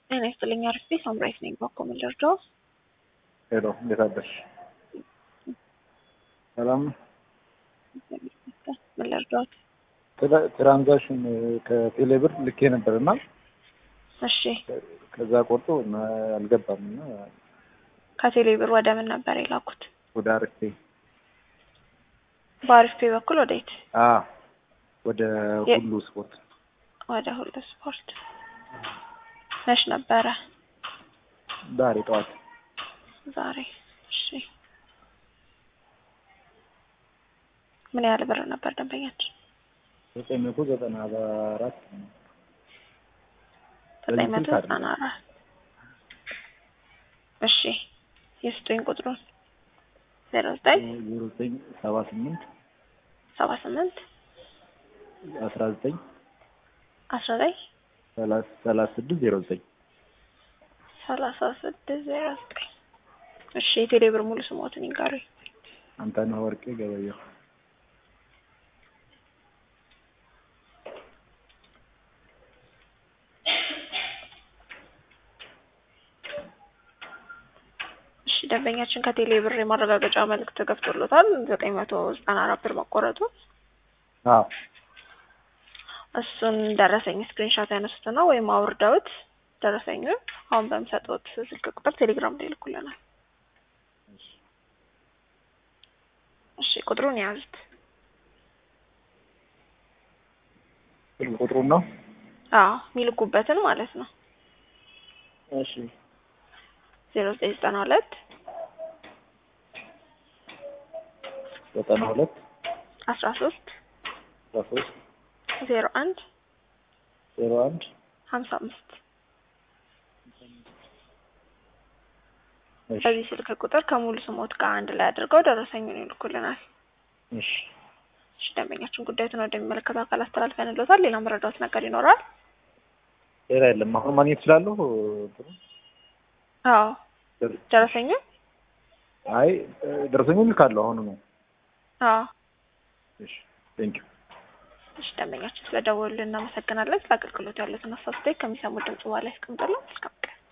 ጤና ይስጥልኝ። አርፌ ሳምራይት ነኝ። ባኮ ምን ልርዳው? ሄሎ፣ እንዴት አደርሽ? ሰላም ነው? ምን ልርዳዎት? ትራንዛክሽን ከቴሌ ብር ልኬ ነበር እና እሺ፣ ከዛ ቆርጦ እና አልገባም እና ከቴሌ ብር ወደ ምን ነበር የላኩት? ወደ አርፌ በአሪፍ በኩል ወዴት? አ ወደ ሁሉ ስፖርት ወደ ሁሉ ስፖርት። መች ነበረ? ዛሬ ጠዋት ዛሬ። እሺ፣ ምን ያህል ብር ነበር ደንበኛችን? ዘጠኝ መቶ ዘጠና አራት ዘጠኝ መቶ ዘጠና አራት እሺ፣ የስጡኝ ቁጥሩን ዜሮ ዘጠኝ ዜሮ ዘጠኝ ሰባ ስምንት ሰባ ስምንት አስራ ዘጠኝ አስራ ዘጠኝ ሰላሳ ስድስት ዜሮ ዘጠኝ ሰላሳ ስድስት ዜሮ ዘጠኝ እሺ፣ የቴሌ ብር ሙሉ ስሞትን ይንገሩኝ። አንተነህ ወርቄ ገበየሁ እሺ ደንበኛችን ከቴሌ ብር የማረጋገጫ መልእክት ገብቶሎታል ዘጠኝ መቶ ዘጠና አራት ብር መቆረጡ። አዎ እሱን ደረሰኝ ስክሪንሾት ያነሱትና ወይም አውርደውት ደረሰኙ አሁን በምሰጡት ስልክ ቁጥር ቴሌግራም ላይ ይልኩልናል። እሺ ቁጥሩን የያዙት ስልክ ቁጥሩን ነው። አዎ የሚልኩበትን ማለት ነው። እሺ ዜሮ ዘጠኝ ዘጠና ሁለት ዘጠና ሁለት አስራ ሶስት አስራ ሶስት ዜሮ አንድ ዜሮ አንድ ሀምሳ አምስት እሺ በዚህ ስልክ ቁጥር ከሙሉ ስሞት ጋር አንድ ላይ አድርገው ደረሰኙን ይልኩልናል። እሺ እሺ ደንበኛችን ጉዳዩን ወደሚመለከተው አካል አስተላልፈንሎታል። ሌላ መረዳት ነገር ይኖራል? ሌላ የለም። አሁን ማግኘት እችላለሁ? እንትኑ? አዎ ደረሰኙ አይ ደረሰኙን ልካለሁ አሁን ነው። አዎ እሺ ቴንክ ዩ እሺ ደንበኛችን ስለደወሉልን እናመሰግናለን። ስለ አገልግሎት ያሉትን አስተያየት ከሚሰሙ ድምጽ በኋላ ያስቀምጡልን።